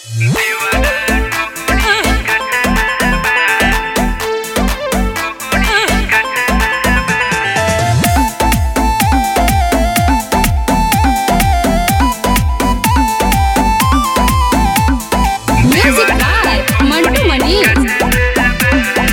Music by Mantu Mani.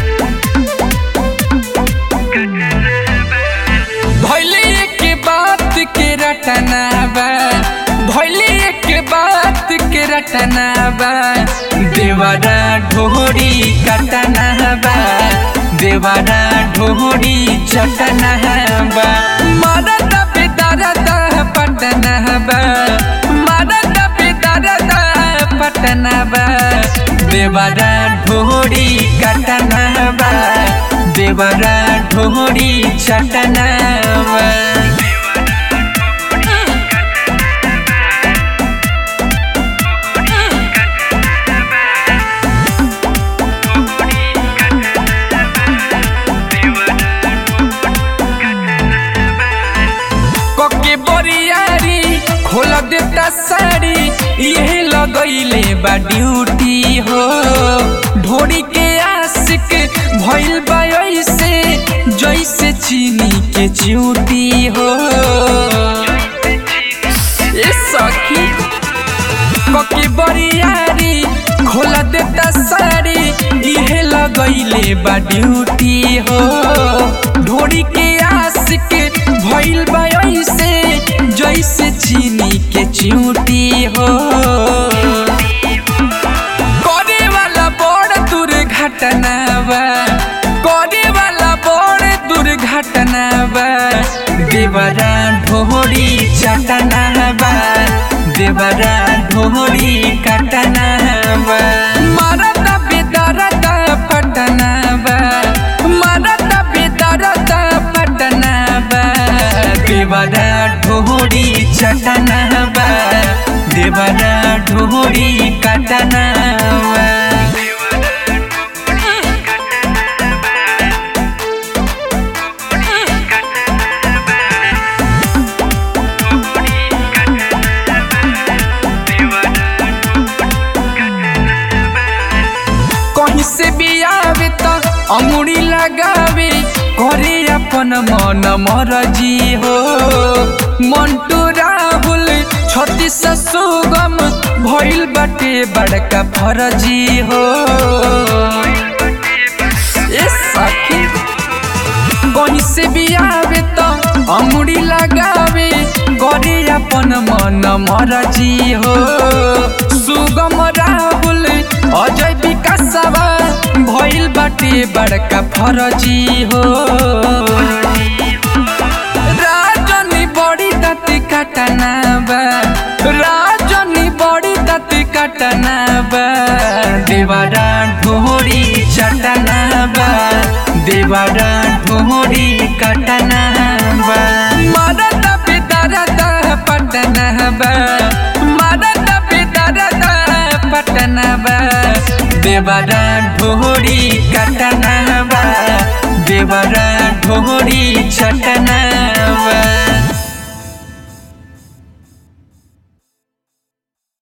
भैले के बात के रटना बा भैले के बात के रटना बा देवारा ढोरी कटना बा देवारा ढोरी चटना बा मरद बेदरद पटना बा मरद बेदरद पटना बा देवारा ढोरी कटना बा देवरा ढोरी चटना बा कोके बोरियारी खोल देता साड़ी यही लगैले बा ड्यूटी हो ढोरी के आशिक भइल बा ऐसे जैसे चीनी के चिउटी हो ए सखी कोके बोरियारी खोल देता साड़ी इहे लगैले बा ड्यूटी हो ढोरी के आशिक भइल बा ऐसे जैसे चीनी के चिउटी हो करे वाला बड़ दुर्घटना बा करे वाला बड़ दुर्घटना बा देवरा ढोरी चटना बा देवरा ढोरी कटना बा मरद बेदरद पटना बा मरद बेदरद पटना बा देवरा ढोरी चटना बा देवरा ढोरी कटना बा कहीं से भी आवे तो अमुड़ी लगावे करे अपन मन मरजी हो मंटू राहुल छत्तीस सुगम भइल बाटे बड़का फरजी हो ए सखी कहीं से भी आवे तो अमुड़ी लगावे करे अपन मन मरजी हो सुगम राहुल अजय विकासवा भइल बाटे बड़का फरजी हो राजनी बड़ी दती कटना बा राजनी बड़ी दती कटना बा देवारा ढोरी चटना बा देवारा ढोरी कटना बा मरद बेदरद पटना बा मरद बेदरद पटना बा देवरा ढोरी कटना बा देवरा ढोरी चटना बा